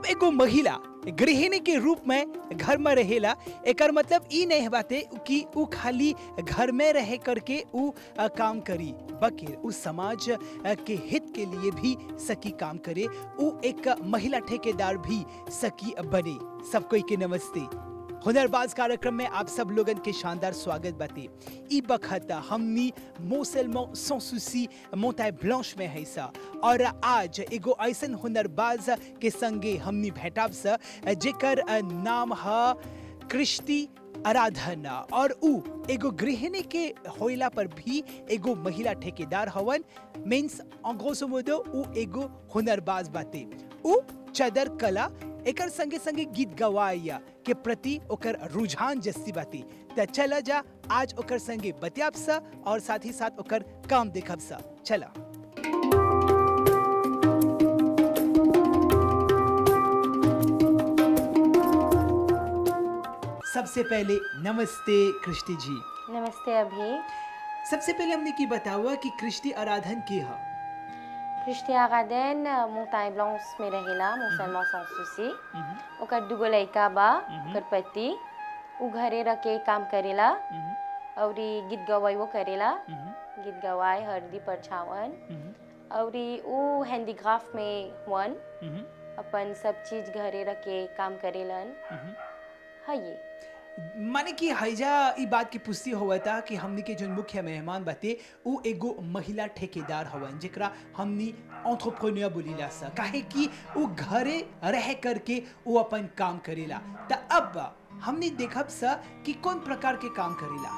एगो महिला गृहिणी के रूप में घर में रहेला एकर मतलब ई नहीं बाते कि उ खाली घर में रह करके उ अ, काम करी बल्कि उ समाज अ, के हित के लिए भी सकी काम करे उ एक महिला ठेकेदार भी सकी बने सब कोई के नमस्ते हुनरबाज कार्यक्रम में आप सब लोगन के शानदार स्वागत बाते ई बखत हमनी मोसेलमो सोसुसी मोताय ब्लांच में है सा और आज एगो ऐसन हुनरबाज के संगे हमनी भेटाब सा जेकर अ, नाम ह कृष्टि आराधना और उ एगो गृहिणी के होइला पर भी एगो महिला ठेकेदार हवन मीन्स अंग्रेजो मोदो उ एगो हुनरबाज बाते उ चदर कला एकर संगे संगे गीत गवाया के प्रति ओकर रुझान जस्ती बाती त चला जा आज ओकर संगे बतियाब सा और साथ ही साथ ओकर काम देखब सा चला सबसे पहले नमस्ते कृष्टि जी नमस्ते अभी सबसे पहले हमने की बतावा कि कृष्टि आराधन की है क्रिस्टिया गार्डन मोताई ब्लाउस में रहेला मुसलमान संस्कृति ओकर दुगो लड़का बा ओकर पति उ घरे रह के काम करेला और ई गीत गवाइबो करेला गीत गवाए हल्दी परछावन और ई उ हैंडीक्राफ्ट में हुअन अपन सब चीज घरे रह के काम करेलन है ये माने कि हैजा ई बात की पुष्टि हुआ था कि हमनी के जो मुख्य मेहमान बाते उ एगो महिला ठेकेदार हवन जेकरा हमनी एंटरप्रेन्योर बोलीला सा काहे कि उ घरे रह करके उ अपन काम करेला त अब हमनी देखब सा कि कौन प्रकार के काम करेला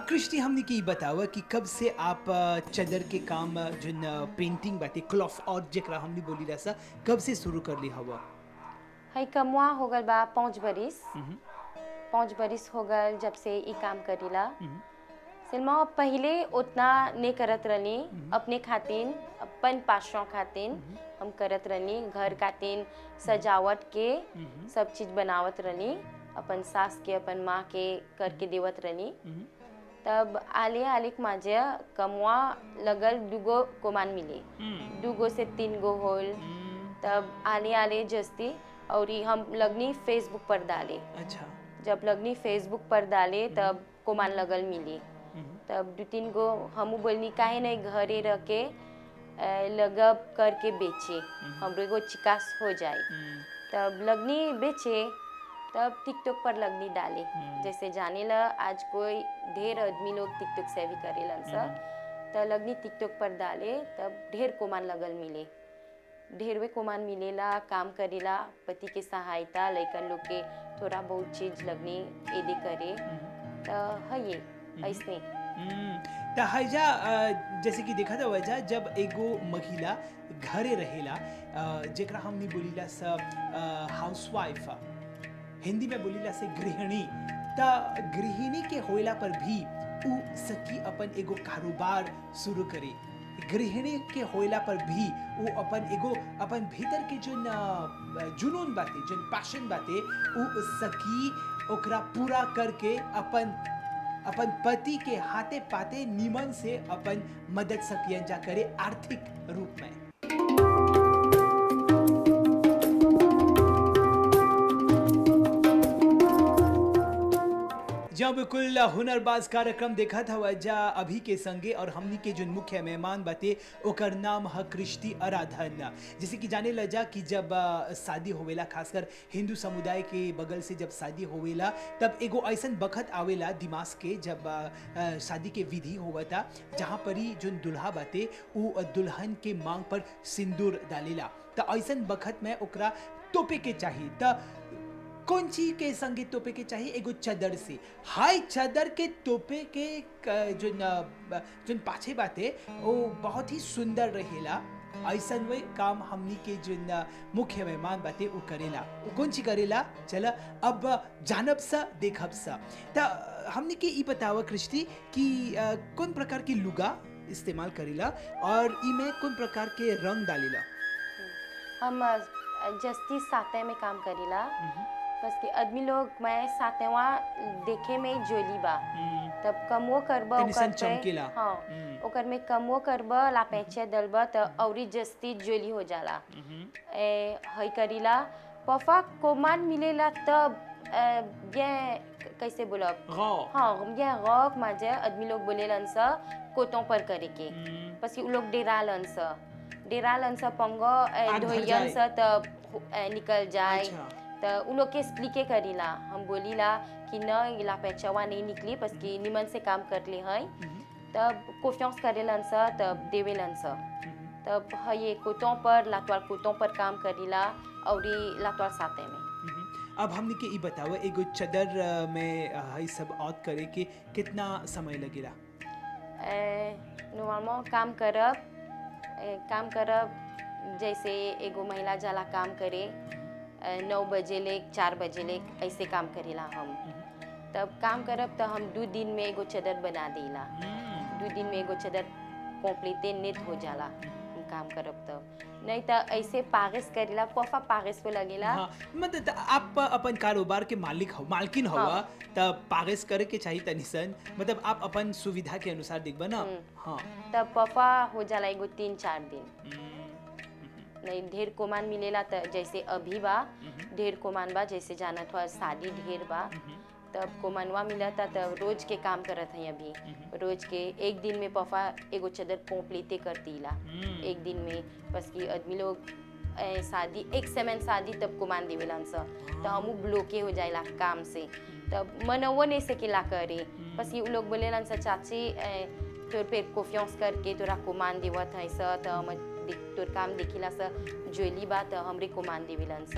कृष्टि हमने की बतावा कि कब से आप अ, चदर के काम अ, जोन अ, पेंटिंग बाटे क्लॉथ और जेकरा हमने बोली रहा कब से शुरू कर ली हवा है कमुआ हो गल बा पाँच बरिस पाँच बरिस हो गल जब से ई काम करीला सिल्मा पहले उतना नहीं करत रहनी अपने खातिन अपन पासों खातिन हम करत रहनी घर खातिन सजावट के सब चीज बनावत रहनी अपन सास के अपन माँ के करके देवत रहनी तब आले आले के माझे कमुआ लगल दुगो कोमान मिले दुगो से तीन गो होल तब आले आले जस्ती और ई हम लगनी फेसबुक पर डाले अच्छा जब लगनी फेसबुक पर डाले तब कोमान लगल मिली तब दू तीन गो हमू बोलनी काहे नहीं घरे रह के अ, लगब करके बेचे हमरो एगो चिकास हो जाए तब लगनी बेचे तब टिकटॉक पर लगनी डाले जैसे जाने ला आज कोई ढेर आदमी लोग टिकटॉक से भी करेलन सब तब लगनी टिकटॉक पर डाले तब ढेर कोमान लगल मिले ढेरवे कोमान मिलेला काम करेला पति के सहायता लइकन लोग के थोड़ा बहुत चीज लगनी एदे करे तो है ये ऐसने त हैजा अ, जैसे कि देखा था वजह जब एगो महिला घरे रहेला अ, जेकरा हमनी बोलीला स हाउसवाइफ हिंदी में बोलीला से गृहिणी त गृहिणी के होइला पर भी उ सकी अपन एगो कारोबार शुरू करे गृहिणी के होइला पर भी वो अपन एगो अपन भीतर के जो जुनून बाते जो पैशन बाते उ सकी ओकरा पूरा करके अपन अपन पति के हाथे पाते निमन से अपन मदद सकियन जा करे आर्थिक रूप में जब बिल्कुल हुनरबाज कार्यक्रम देखा था वजह अभी के संगे और हमनी के जो मुख्य मेहमान बाते ओकर नाम है कृष्टि आराधन जैसे कि जाने लजा कि जब अ, शादी होवेला खासकर हिंदू समुदाय के बगल से जब शादी होवेला तब एगो ऐसन बखत आवेला दिमाग के जब अ, अ, शादी के विधि होवता जहाँ पर ही जो दुल्हा बाते उ दुल्हन के मांग पर सिंदूर डालेला त ऐसन बखत में ओकरा तोपे के चाहिए त कौन चीज के संगे तोपे के चाहिए एगो चदर से हाय चदर के तोपे के क- जो न- जो पाछे बाते वो बहुत ही सुंदर रहेला ऐसन वे काम हमनी के जो न मुख्य मेहमान बाते वो करेला वो कौन चीज करेला चला अब जानब सा देखब सा त हमनी के ई बतावा कृष्टि कि अ, कौन प्रकार की लुगा इस्तेमाल करेला और ई में कौन प्रकार के रंग डालेला हम अ, जस्ती साते में काम करीला बस कि आदमी लोग मैं सातेवा देखे में जोली बा तब कमो करब तनी सन ओकर पे चमकेला। हाँ हम्म। ओकर में कमो करब ला पैचे दलब त औरी जस्ती जोली हो जाला ए हई करीला पफा कोमान मिलेला तब अ, ये कैसे बोलब गौ हाँ ये रॉक माजे आदमी लोग बोलेलन स कोतों पर करे के बस कि उ लोग डेरालन स डेरालन स पंगो ए, आग भर धोइयन जाए। स त ए, निकल जाए अच्छा। त उ लोग के एक्सप्लिके करीला हम बोलीला कि न इला पैचवा नहीं निकली बस कि निमन से काम कर ले हई तब कोफियांस करेलन स तब देवेलन स तब है ये कोतों पर लातवार कोतों पर काम करीला और लातवार साते में मम्म। अब हमने के ई बताओ एगो चदर अ, में अ, हई सब औत करे के कितना समय लगेला नॉर्मल काम करब ए, काम करब जैसे एगो महिला जाला काम करे ए, नौ बजे ले चार बजे ले ऐसे काम करेला हम तब काम करब तो हम दू दिन में एगो चदर बना देला दू दिन में एगो चदर कॉम्प्लीटे नेट हो जाला हम काम करब तब नहीं तो ऐसे पागिस करेला पफा पागिस पे लगेला हाँ मतलब त आप अपन कारोबार के मालिक हो मालकिन हो हाँ। तब पागस करे के चाहिए तनिसन मतलब आप अपन सुविधा के अनुसार देखबा ना हाँ तब पफा हो जाला एगो तीन चार दिन हम्म, नहीं ढेर कोमान मिलेला त जैसे अभी बा ढेर कोमान बा जैसे जानत हुआ शादी ढेर बा तब कोमनवा मिलता तब रोज के काम करत हई अभी रोज के एक दिन में पफा एगो चदर पोपलीते करतीला एक दिन में बस कि आदमी लोग ए, शादी एक समय शादी तब कुमान देवेलन स तो हमू ब्लॉके हो जाएला काम से तब मनवो नहीं सकेला करे बस ये उ लोग बोलेलन स चाची ए, तोर पे कॉन्फिडेंस करके तोरा कुमान देवत है स तो हम दे- तोर काम देखिला स ज्वेली बा तो हमरे कुमान देवेलन स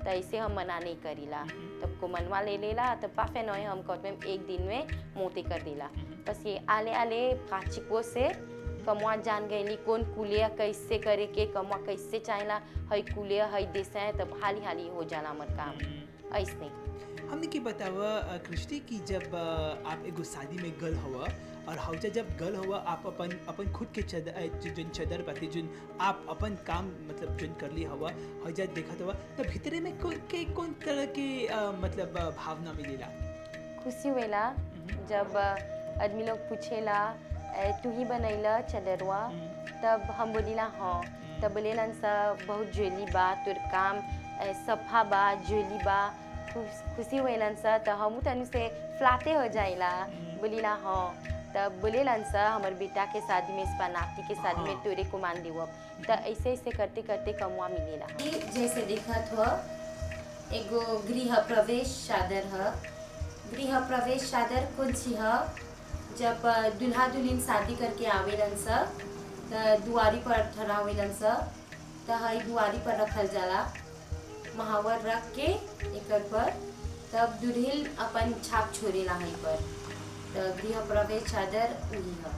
तो ऐसे हम मना नहीं करीला तब को मनवा ले लेला तब पाफे नॉय हम कहते में एक दिन में मोते कर देला बस ये आले आले प्राचिको से कमुआ जान गईली कौन कुलिया कैसे करे के कमुआ कैसे चाहेला हई कुलिया हई देसा तब हाली हाली हो जाला हमर काम ऐसने हमने के बतावा अ, कृष्टि की जब अ, आप एगो शादी में गल हुआ और हौजा जब गल हुआ आप अपन अपन खुद के चदर अ, जो जोन चदर बाते जोन आप अपन काम मतलब जोन कर ली हवा हौजा देखत हुआ तो भीतरे में कौन के कौन तरह के अ, मतलब अ, भावना मिलेला खुशी हुएला जब अ, आदमी लोग पूछेला "ए, तू ही बनैला चदरवा तब हम बोलीला हाँ तब बोलेलन सा बहुत ज्वेली बा तोर काम ए, सफा बा ज्वेली बा खुश- खुशी हुएलन सा तो हम तनु से फ्लाते हो जाइला बोलीला हाँ तब बोलेलन सा हमर बेटा के शादी में इसपा नाती के शादी में हाँ। तोरे को मान देव तो ऐसे ऐसे करते करते कमुआ मिलेला जैसे देखत हो एगो गृह प्रवेश चादर है गृह प्रवेश चादर कौन सी है जब अ, दुल्हा दुल्हन शादी करके आवेलन स त दुआरी पर ठहरावेलन स त हई दुआरी पर रखल जाला महावर रख के एकर पर तब दुल्हिल अपन छाप छोड़ेला हई पर त गृह प्रवेश चादर उही है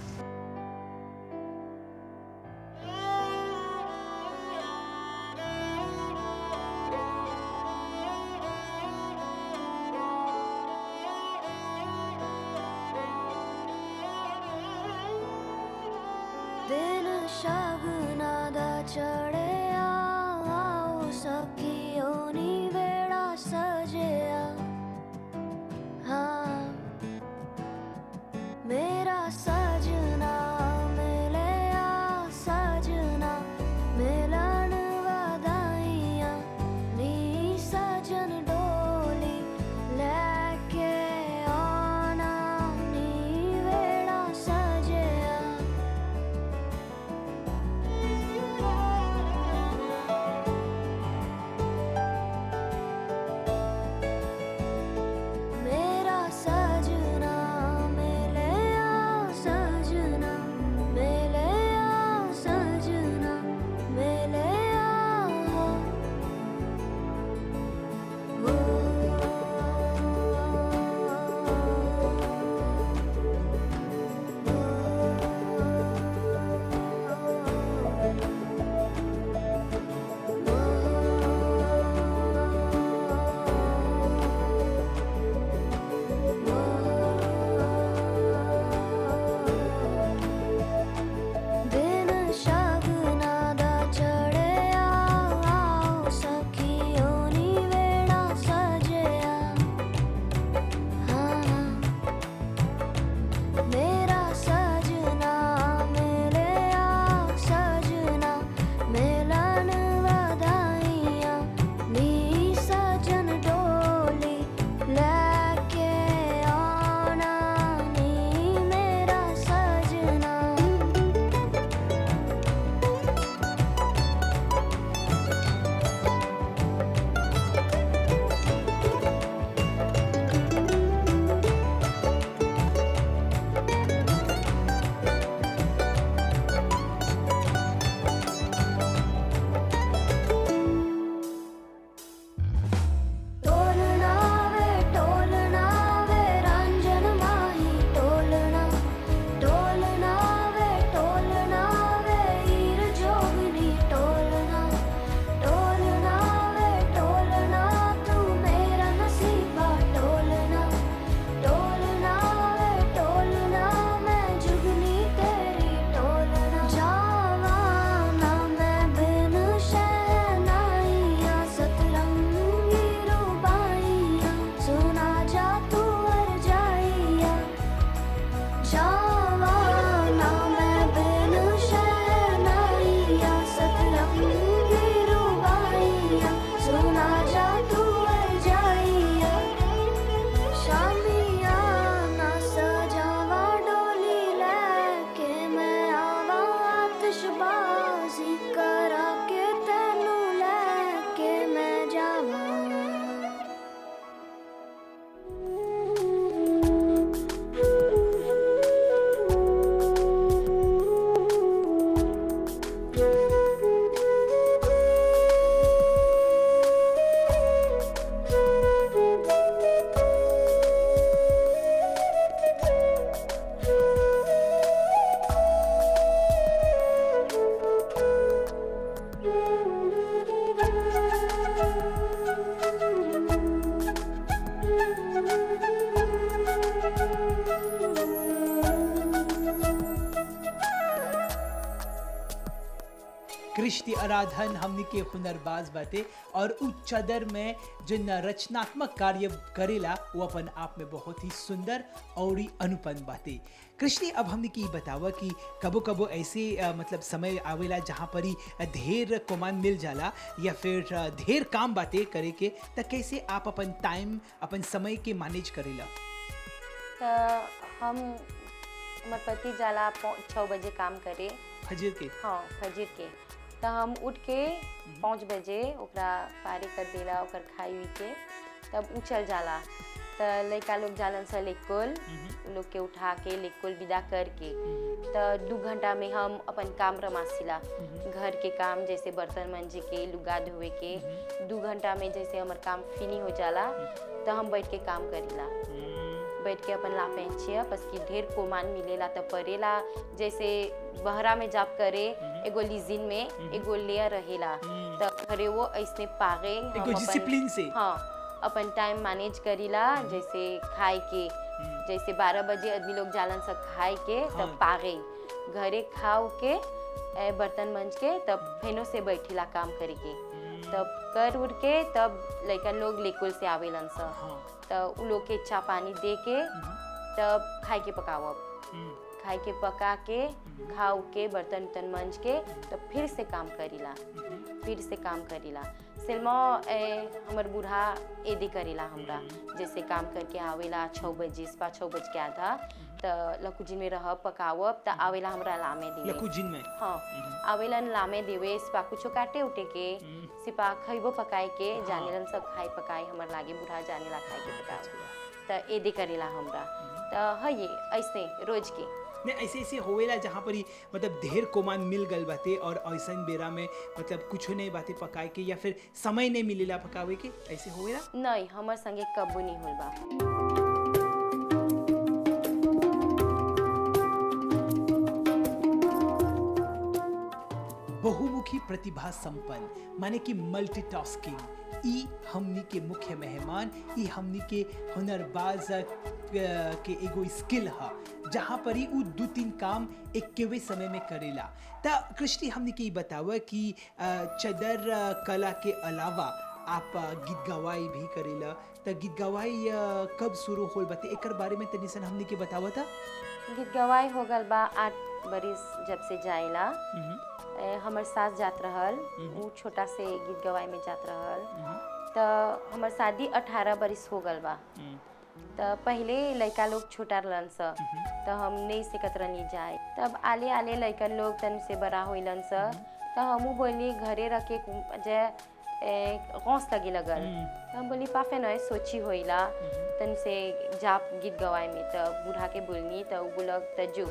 ਦਿਨ ਸ਼ਗਨਾ ਦਾ ਚੜਿਆ ਆਓ ਸਖੀਓ ਨੀ ਵੇੜਾ ਸਜਿਆ ਹਾਂ ਮੇਰਾ ਸਜਣਾ ਮਿਲਿਆ ਸਜਣਾ ਮਿਲਣ ਵਧਾਈਆਂ ਨੀ ਸਜਣ ਡੋਲੀ ਲੈ ਕੇ ਆਉਣਾ ਨੀ ਵੇੜਾ ਸਜਿਆ कृष्टि आराधन हमनी के हुनरबाज बाटे और उ चदर में जो न रचनात्मक कार्य करेला वो अपन आप में बहुत ही सुंदर और ही अनुपम बाटे कृष्णि अब हमने की बतावा कि कबो कबो ऐसे अ, मतलब समय आवेला जहाँ पर ही ढेर कोमान मिल जाला या फिर अ, ढेर काम बाटे करे के त कैसे आप अपन टाइम अपन समय के मैनेज करेला तो हम हमार पति जाला पौ- छः बजे काम करे फजर के हाँ फजर के तो हम उठ के पाँच बजे ओकरा पारी कर देला ओकर खाई उई के तब उ चल जाला तो लड़का लोग जालन सा लेकुल उ लोग के उठा के लेकुल विदा करके तो दू घंटा में हम अपन काम रमासिला घर के काम जैसे बर्तन मंजे के लुगा धोए के दू घंटा में जैसे हमार काम फिनी हो जाला तो हम बैठ के काम करीला बैठ के अपन ला पहचिया बस कि ढेर कोमान मिलेला तो परेला जैसे बहरा में जाप करे एगो लिजिन में एगो लेयर रहेला तो घरे वो ऐसने पागे हम एगो अपन- डिसिप्लिन से हाँ अपन टाइम मैनेज करीला जैसे खाए के जैसे बारह बजे आदमी लोग जालन सब खाए के हाँ। तब पागे घरे खाओ के ए, बर्तन मंज के तब फेनो से बैठिला काम करे के तब कर उड़ के तब लड़का लोग लेकुल से आवेलन सब हाँ तो उ लोग के चा पानी दे के तब खाए के पकावब खाए के पका के खाओ के बर्तन उर्तन मंज के तब फिर से काम करीला फिर से काम करीला सिल्मा ए, हमर बूढ़ा एदी करेला हमरा जैसे काम करके आवेला छः बजे से छः बज के आधा तो लकुजी में रह पकावब तो आवेला हमरा लामे दिले लकू जिन में हाँ आवेलन लामे देवे सिपा कुछो काटे उटे के सिपा खइबो पकाए के जानेलन सब खाए पकाए हमर लागे बूढ़ा जानेला खाए के पकावे तो एदे करेला हमरा तो है ये ऐसे रोज के ने ऐसे ऐसे होवेला जहाँ पर ही मतलब ढेर कोमान मिल गल बाते और ऐसन बेरा में मतलब कुछ नहीं बातें पकाए के या फिर समय नहीं मिलेला पकावे के ऐसे होवेला नहीं हमर संगे कबू नहीं होल बा बहुमुखी प्रतिभा संपन्न माने कि मल्टीटास्किंग ई हमनी के मुख्य मेहमान ई हमनी के हुनरबाज अ, के एगो स्किल ह जहाँ पर ही उ दू तीन काम एकेवे समय में करेला त कृष्टि हमनी के ई बतावा कि अ, चदर अ, कला के अलावा आप अ, गीत गवाई भी करेला त गीत गवाई अ, कब शुरू होल बाते एकर बारे में तनी सन हमनी के बतावा था गीत गवाई हो गल बा आठ बरिस जब से जाइला ए, हमर सास जात रहल उ छोटा से गीत गवाई में जात रहल तो हमर शादी अठारह बरिस हो गल बा तो पहले लड़का लोग छोटा रहलन स तो हम नहीं सिकत रहनी जाए तब आले आले लड़का लोग तन से बड़ा होइलन स तो हमू बोली घरे रख के कुम- जे ए, गौस लगे लगल तो हम बोली पाफे न सोची होइला तन से जाप गीत गवाए में तो बूढ़ा के बोलनी तो उ बोलक त जो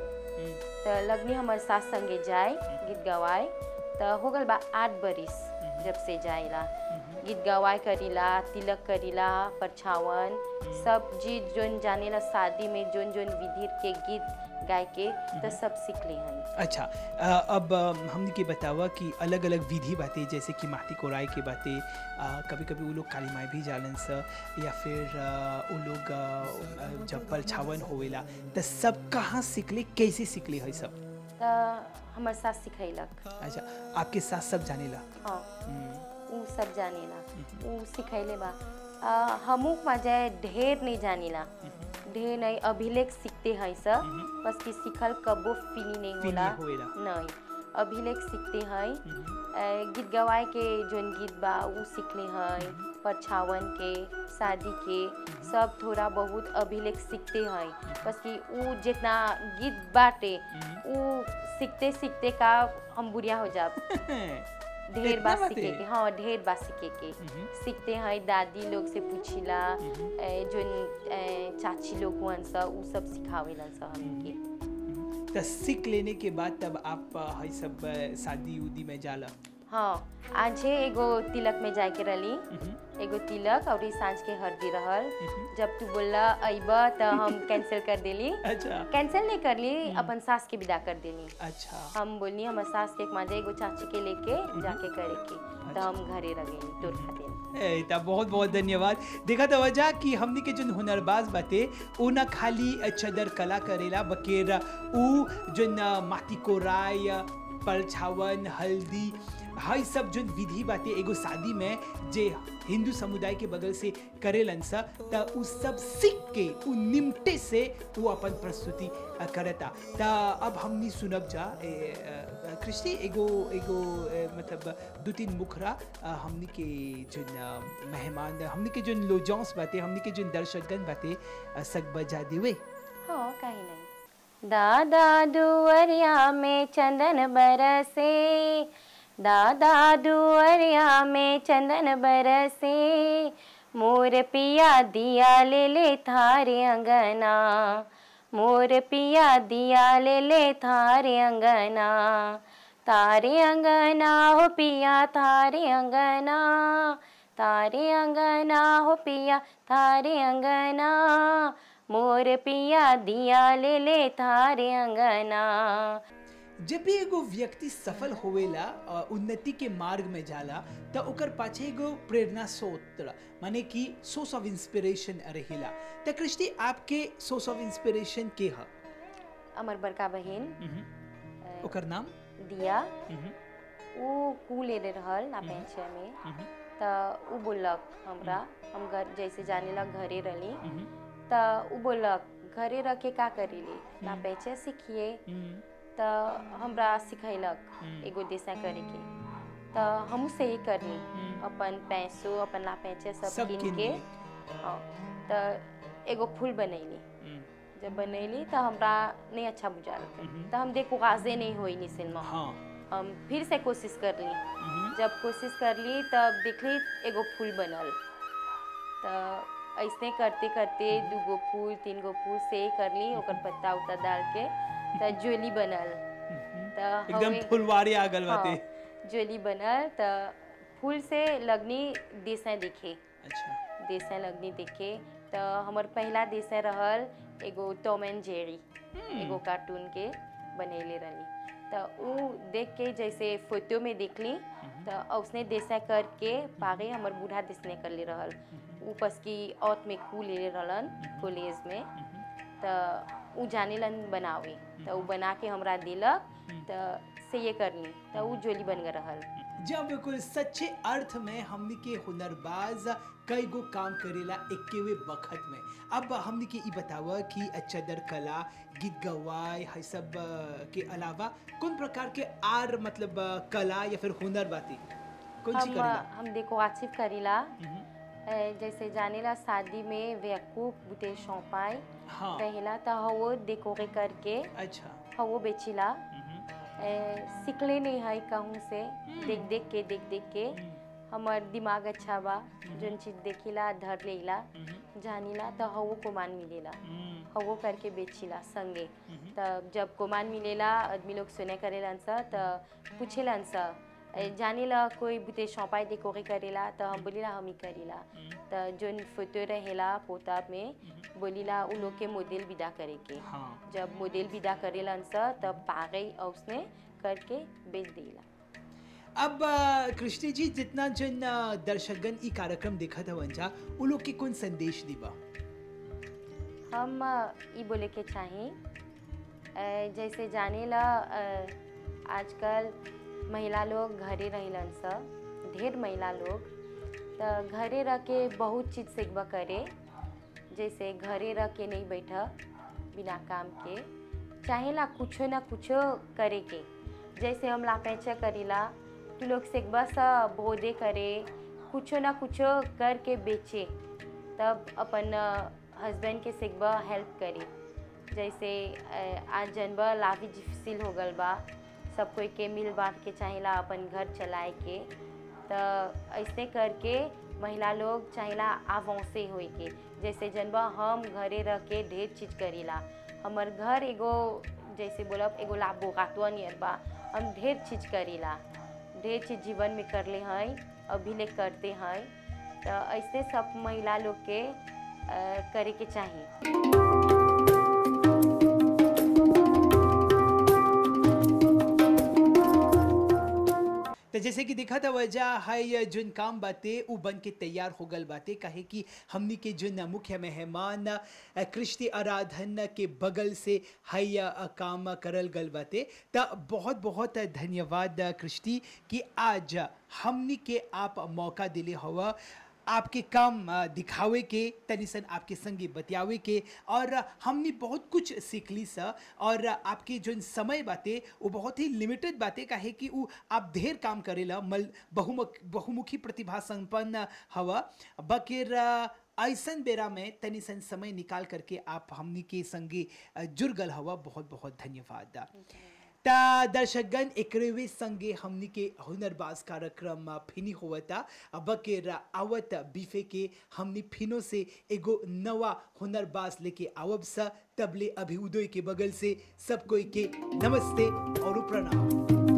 तो लगनी हमर सास संगे जाए गीत गवाए तो हो गल बा आठ बरिस जब से जाइला गीत गवाए करीला तिलक करीला परछावन सब चीज जोन जानेला शादी में जोन जोन विधि के गीत गाय के तो सब सीख ली हन अच्छा अ, अब अ, हमने के बतावा कि अलग अलग विधि बातें जैसे कि माटी कोराई के बातें कभी कभी वो लोग काली माई भी जालन स या फिर अ, वो लोग अ, अ, जब परछावन होवेला तो सब कहाँ सीखले कैसे सीखले है सब तो हमर सास सिखैलक अच्छा आपके साथ सब जानेला हाँ हम्म, उ सब जानेला उ सिखैले बा आ, हमू मजा ढेर नहीं जानेला ढेर नहीं अभिलेख सीखते हैं सब बस कि सीखल कबो फिनी नहीं फिनी होला होएला। नहीं अभिलेख सीखते हैं अ, गीत गवाए के जोन गीत बा उ सीखले हैं परछावन के शादी के सब थोड़ा बहुत अभिलेख सीखते हैं बस कि उ जितना गीत बाटे उ सीखते सीखते का हम बुढ़िया हो जाब ढेर इतना बात बाते? सीखे के हाँ ढेर बात सीखे के सीखते हैं दादी लोग से पूछिला ए, जोन ए, चाची लोग हुअन सा उ सब सिखावेलन सा हमके तो सीख लेने के बाद तब आप अ, है सब अ, शादी उदी में जाला हाँ आज है एगो तिलक में जाए के रही एगो तिलक और सांझ के हल्दी रहल जब तू बोला अइबा तो हम कैंसिल कर देली अच्छा कैंसिल नहीं कर ली अपन सास के विदा कर देली अच्छा हम बोलनी हमर सास के एक माजे एगो चाची के लेके जाके करे के तो हम घरे रह गई तोर खातिर ए, त बहुत बहुत धन्यवाद देखा तो वजह कि हमनी के जो हुनरबाज बाते उ न खाली चदर कला करेला बकेर उ जो न माटी कोराई परछावन हल्दी हाई सब जो विधि बातें एगो शादी में जे हिंदू समुदाय के बगल से करेलन सा त उ सब सीख के उ निमटे से वो अपन प्रस्तुति अ, करता त अब हमनी सुनब जा ए, अ, कृष्टि एगो एगो ए, मतलब दो तीन मुखरा अ, हमनी के जोन अ, मेहमान हमनी के जोन लोजॉन्स बाते हमनी के जोन दर्शकगण बाते अ, सग बजा देवे हाँ कहीं नहीं दादा दुअरिया में चंदन बरसे दादा दुअरिया में चंदन बरसे मोर पिया दिया ले ले थारे अंगना मोर पिया दिया ले ले थारे अंगना तारे अंगना हो पिया तारे अंगना तारे अंगना हो पिया तारे अंगना मोर पिया दिया ले ले थारे अंगना जब भी एगो व्यक्ति सफल होवेला अ, उन्नति के मार्ग में जाला त ओकर पाछे एगो प्रेरणा स्रोत माने कि सोर्स ऑफ इंस्पिरेशन रहेला त कृष्टि आपके सोर्स ऑफ इंस्पिरेशन के ह अमर बड़का बहन मम्म। ओकर नाम दिया मम्म, वो कू ले रहल ना पेंचे में मम्म, त उ बोलक हमरा हम घर जैसे जाने लग घरे रहली मम्म, त उ बोलक घरे रह के का करीली ना पेंचे सीखिए मम्म, त हमरा सिखैलक हम्म। एगो दिशा करे के त हमहू से ही करनी हम्म। अपन पैसो अपन ला पैचे सब सब कीन किन के के। हाँ त एगो फूल बनैली मम्म, जब बनैली त हमरा नहीं अच्छा बुझाल हम्म। त हम देखो गाजे नहीं होई निसिन में हाँ हम फिर से कोशिश करली मम्म, जब कोशिश करली तब देखली एगो फूल बनल त ऐसने करते करते दूगो फूल तीन गो फूल से ही करली ओकर पत्ता उत्ता डाल के त ज्वेली बनल मम्म। त एकदम हवे- फुलवारी आ गल बाते हाँ, ज्वेली बनल त फूल से लगनी देसें देखे अच्छा देसें लगनी देखे त हमर पहला देसें रहल एगो टॉम एंड जेरी एगो कार्टून के बनैले रहली त उ देख के जैसे फोटो में देखली त उसने देसा करके पागे हमर बूढ़ा देसने कर ले रहल उ पस की औत में कू ले रहलन कॉलेज में त उ जानेलन बनावे त उ बना के हमरा दिलक त से ये करनी त उ जोली बन गए रहल जब बिल्कुल सच्चे अर्थ में हमनी के हुनरबाज कई गो काम करेला इक्कीवे वक्त में अब हमनी के ई बतावा कि चदर कला गीत गवाय है सब अ, के अलावा कौन प्रकार के आर मतलब अ, कला या फिर हुनर बाती कौन सी हम करेला हम देखो आसिफ करीला मम्म, ए, जैसे जानेला शादी में वेकूप बुते शौपाई हाँ रहेला त हवो डेकोरे करके अच्छा हवो बेचिला मम्म, ए, सीखले नहीं है कहूँ से देख देख के देख देख के हम्म, हमार दिमाग अच्छा बा जोन चीज देखिला धर लेला मम्म, जानिला त हवो कोमान मिलेला हम्म, हवो करके बेचिला संगे हम्म, तब जब कोमान मिलेला आदमी लोग सुने करेलन सा त पूछेलन सा ए, जानिला कोई बुते शौपाई दे कोरे करेला त हम बोलीला हम ही करीला त जोन फोटो रहेला पोता में बोलीला उ लोग के मॉडल विदा करे के हाँ जब मॉडल विदा करेलन सा तब पागे और उसने करके बेच देला अब अ, कृष्ण जी जितना जन अ, दर्शकगण ई कार्यक्रम देखत हवन जा उ लोग के कौन संदेश दीबा हम अ, ई बोले के चाही अ, जैसे जाने ला अ, आजकल महिला लोग घरे रहिलन स ढेर महिला लोग त घरे रह के बहुत चीज़ सीखबा करे जैसे घरे रह के नहीं बैठा बिना काम के चाहेला कुछो ना कुछो करे के जैसे हम लापेचा करीला तू लोग सीखबा सा बोदे करे कुछो ना कुछो करके बेचे तब अपन हस्बैंड के सीखबा हेल्प करी जैसे अ, आज जनबा लाभी डिफिसिल हो गल बा सब कोई के मिल बांट के चाहेला अपन घर चलाए के त ऐसे करके महिला लोग चाहेला आवांसे होए के जैसे जनबा हम घरे रह के ढेर चीज करीला हमर घर एगो जैसे बोलब एगो लाभोगातवा नियर बा हम ढेर चीज करीला ढेर चीज जीवन में करले हैं अभी ले करते हैं तो ऐसे सब महिला लोग के अ, करे के चाहिए तो जैसे कि दिखा था वजह है जोन काम बाते उ बन के तैयार हो गल बाते काहे कि हमनी के जोन मुख्य मेहमान अ, कृष्टि आराधन के बगल से है अ, काम करल गल बाते त बहुत बहुत धन्यवाद अ, कृष्टि कि आज हमनी के आप मौका दिले हवा आपके काम अ, दिखावे के तनिसन आपके संगे बतियावे के और हमने बहुत कुछ सीखली सा और आपके जो समय बाते वो बहुत ही लिमिटेड बातें काहे कि वो आप ढेर काम करेला मल बहुमुख बहुमुखी प्रतिभा संपन्न हवा बकिर अ, ऐसन बेरा में तनिसन समय निकाल करके आप हमनी के संगे अ, जुड़ गल हवा बहुत बहुत धन्यवाद ता दर्शकगण एकरेवे संगे हमनी के हुनरबाज कार्यक्रम फिनी होवता अब के रा- आवत बीफे के हमनी फिनो से एगो नवा हुनरबाज लेके आवब सा तबले अभी उदय के बगल से सब कोई के नमस्ते और प्रणाम